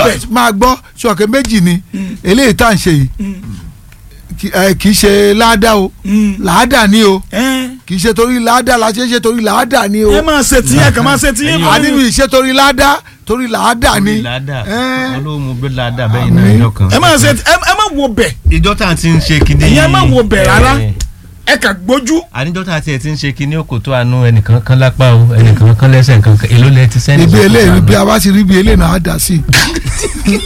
bẹ̀. máa gbọ́ ṣọ̀kẹ́ méjì ni eléyìí tá à ń ṣe yìí kì- ẹ, kì í ṣe láàdá o làádà ni o ẹ kì í ṣe torí làádà la ṣe ń ṣe torí làádà ni o ẹ máa ṣe tí ẹ kàn máa ṣe tí ẹ máa a nínú ìṣe torí làádà torí làádà ni ládà Ẹ́. olóhùn gbé ládà bẹ́yìn náà ẹjọ́ kan. ẹ máa ṣe ẹ ẹ má wo bẹ̀ ìjọ tá a ti ń ṣe kinní ẹ̀yin ẹ má wo bẹ̀ rárá ẹ̀, ẹ kàn gbójú àníjọ́ tá a tiẹ̀ ti ń ṣe kinní òkò tó àánú ẹnìkan kan lápá o ẹnìkan kan lẹ́sẹ̀ nǹkan kan èló lẹ ti sẹ́ni. ibi eléyìí bí a bá ti rí ibi eléyìí náà á dà sí i.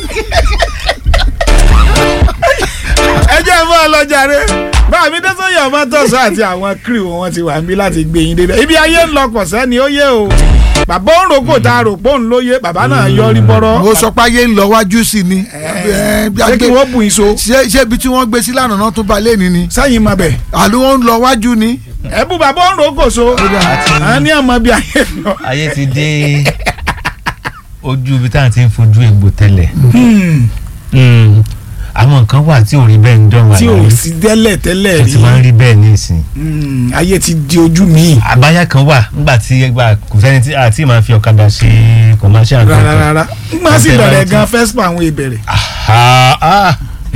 ẹ jẹ́ fún ọlọ́jàre báàmí dẹ́sọ̀yà ọmọ tọ̀sán àti àwọn crew wọn ti wà níbí láti gbé yín débẹ̀ ibi ayé ń lọ kọ̀ sẹ́ni ó yé o bàbá òun rògbò tá a rò pé òun ló yé bàbá náà yọrí bọ́rọ́ mo sọ pé ayé ń lọ wájú sí ni Ẹ, bí a ṣé kí gbé- wọ́n bù yín so ṣé ṣé ibi tí wọ́n gbé sí lánàá náà tún ba lé ní ni sẹ́yìn mọ̀ bẹ̀ àló wọn ń lọ wájú ni. ẹ bú bàbá òun rògbò so àwọn ní ọmọ bí ayé ń lọ. ayé ti dé ojú ibi tá à ti ń fojú egbò tẹ́lẹ̀ Hmm, àwọn nǹkan wà tí ò rí bẹ́ẹ̀ ń dán wà tí ò láyé sí tẹ́lẹ̀ tẹ́lẹ̀ ó rí ti máa ń rí bẹ́ẹ̀ ní ìsìn Hmm, ayé ti di ojú mi àbáyá kan wà nígbà tí ẹgbà kò sẹ́ni tí àti máa fi ọ̀kadà ṣe commercial nǹkan rárá kan. rárá má sì Àti bẹ̀rẹ̀ ẹ̀rọ gan fespa àwọn ìbẹ̀rẹ̀ Ah, ah.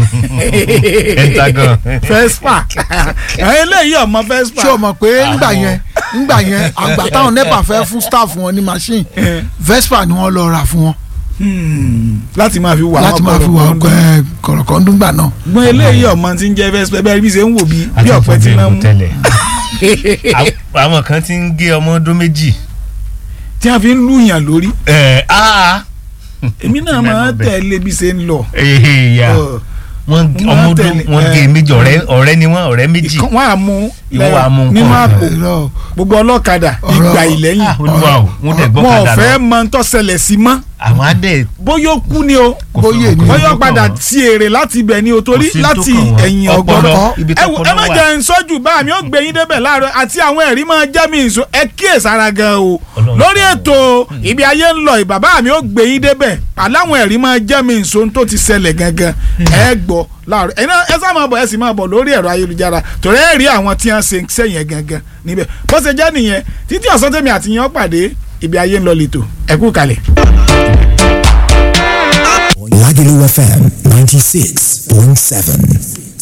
Pentagon. fespa àwọn eléyìí ọmọ fespa ṣé o mọ̀ pé ńgbà yẹn ńgbà yẹn àgbà táwọn nepa fẹ́ fún staff wọn ní machine vespa ni wọ́n lọ rà fún wọn Hmm, láti máa fi wà láti máa fi wà ọkọ ẹ kọ̀rọ̀kọ̀ndúngbà náà. gbọ́n eléyìí ọmọ tí ń jẹ́ vespa bẹ́ẹ̀ bí ṣe ń wò bí bí àti ọ̀pẹ tí fojú náà egbò mú tẹ́lẹ̀ Àwọn- àwọn kan ti ń gé ọmọ ọdún méjì. tí wọ́n fi ń lùyàn lórí ẹ̀ ah. èmi náà máa ń tẹ̀lé bí ṣe ń lọ. Èèyà. Ọ̀, wọ́n Wọ́n ọmọ ọdún tẹ̀lé, wọ́n gé ẹ̀. méjì ọ̀rẹ́ ọ̀rẹ́ ni wọ́n ọ̀rẹ́ méjì. ìkan- wọ́n á mú Ìwọ wàá mú nínú nǹkan. àpò Irọ́, gbogbo ọlọ́kadà Ọ̀rọ̀- ìgbà ìlẹ́yìn Ah, olúwa o wọ́n tẹ̀ gbọ́ wọn ò kadà fẹ́ lọ. mọ ń tó ṣẹlẹ̀ sí mọ́ àwọn adé bóyá ó kú ni o kò Bóyá fi- ni. kò bóyá ó fi padà kàn wọ́n. ti èrè láti ibẹ̀ ni o torí Kò sí tó láti kàn wọ́n. ẹ̀yìn Ọpọlọ, ọgbọ́n ibi ẹ tó wò, ẹ kọlọ má wà. jẹ́ ń sọ́jú bá mi ó gbé yín débẹ̀ láàárọ̀ àti àwọn ẹ̀rí máa jẹ́ mi ìṣó ẹ kíyèsára gan o Ọlọ́run lórí ṣàánú. ètò ibi ayé ń lọ ìbàbá mi ó gbé yín débẹ̀ aláwọn ẹ̀rí máa jẹ́ mi ìṣó tó ti ṣẹlẹ̀ gangan ẹ gbọ́ láàárọ̀ ẹ náà ẹ sá máa bọ̀ ẹ sì máa bọ̀ lórí ẹ̀rọ ayélujára torí ẹ rí àwọn tí wọ́n ṣe ń sẹ́yìn gangan níbẹ̀ bó ṣe jẹ́ nìyẹn títí ọ̀sán tèmi àti yẹn ó pàdé ibi ayé ń lọ lẹ́tọ̀ ẹ kú kalẹ̀. Lagelu FM 96.7.